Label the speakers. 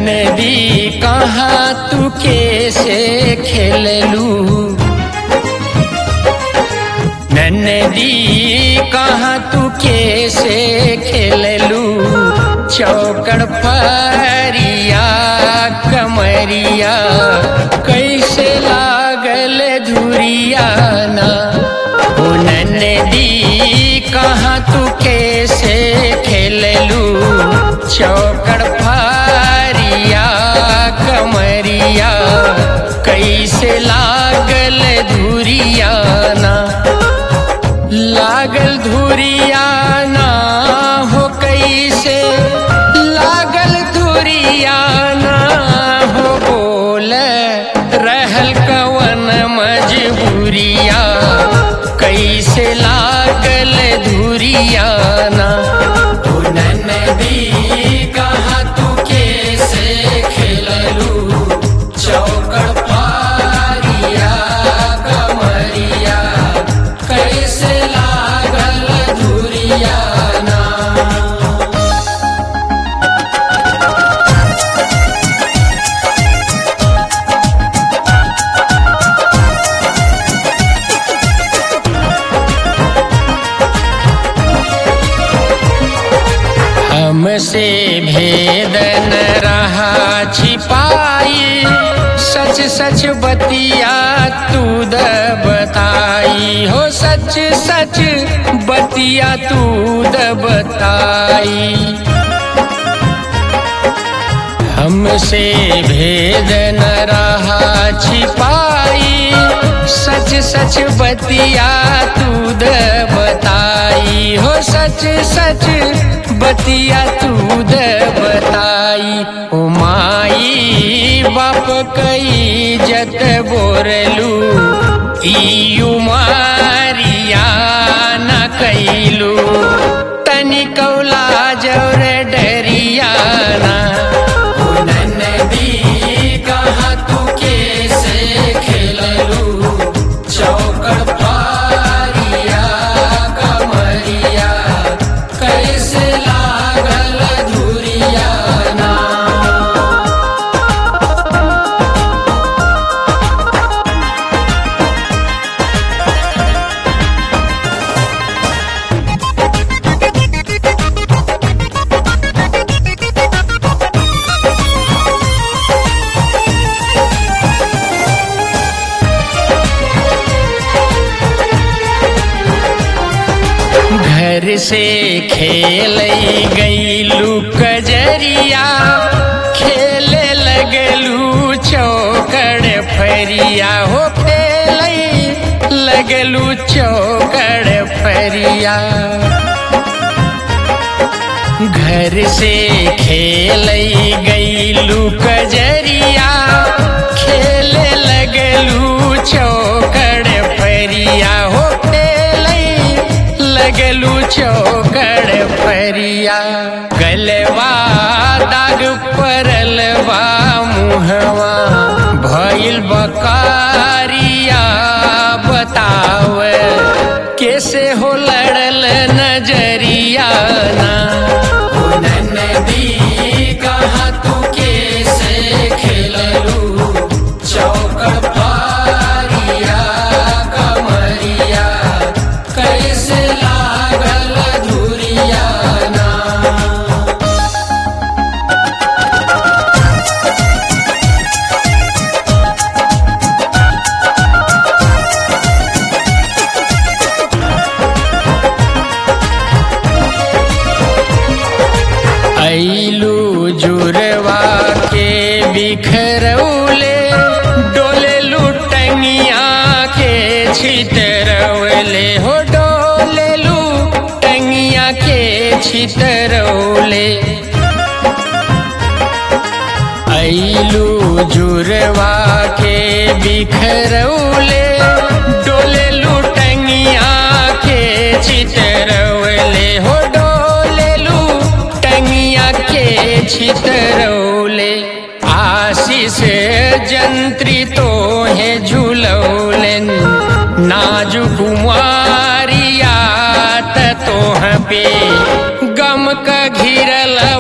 Speaker 1: नदी कहाँ तू कैसे खेललू नदी कहाँ तू कैसे खेललू चौकड़ फरिया कमरिया कैसे लागल धुरिया ना ओ नदी कहाँ तू कैसे खेललू चौकड़ फरिया कमरिया कैसे लागल धुरिया ना लागल धुरिया ना हो कैसे लागल धुरिया ना हो बोल रहल कवन मजबूरिया कैसे लागल धुरिया ना ओ नदी कहाँ तू कैसे खेललू चौकड़ पारिया कमरिया कैसे लागल धुरिया ना हमसे भेद न रहा छिपाई सच सच बतिया तू द बताई हो सच सच बतिया तू द बताई हमसे भेद न रहा छिपाई सच सच बतिया तू द बताई हो सच सच बतिया तू द बताई ओ माई बाप कई जत बोरलू ई उमारिया न कैलू तनी कौला जौर डरिया ना नदी कहाँ तू कैसे खेललू चौकड़ पारिया कमरिया कैसे लागल धुरिया ना घर से खेल गईलू कजरिया खेले लगलू चौकड़ फरिया हो खेल लगलू चौकड़ फरिया घर से खेल गईलू कजरिया खेले लगलू चौकड़ फरिया हो खेल लगलू चौकड़ फरिया गलवा दाग परलवा मुहवा भइल बकारिया बताव कैसे हो लड़ल नजरिया ना नदी कहाँ तू कैसे खेललू चौकड़ पारिया कमरिया कैसे लागल धुरिया ना ऐलू जुरवा के बिखरौले डोले लुटनिया के छितरौले हो डोले लुटनिया के छितरौले ऐलू जुरवा के बिखरौले डोले लुटनिया के चितरौले हो डोले लुटनिया के छितरौले आशीष जंत्री तो है झूलौलन नाजु कुमारिया त तोह पे गम का घिरल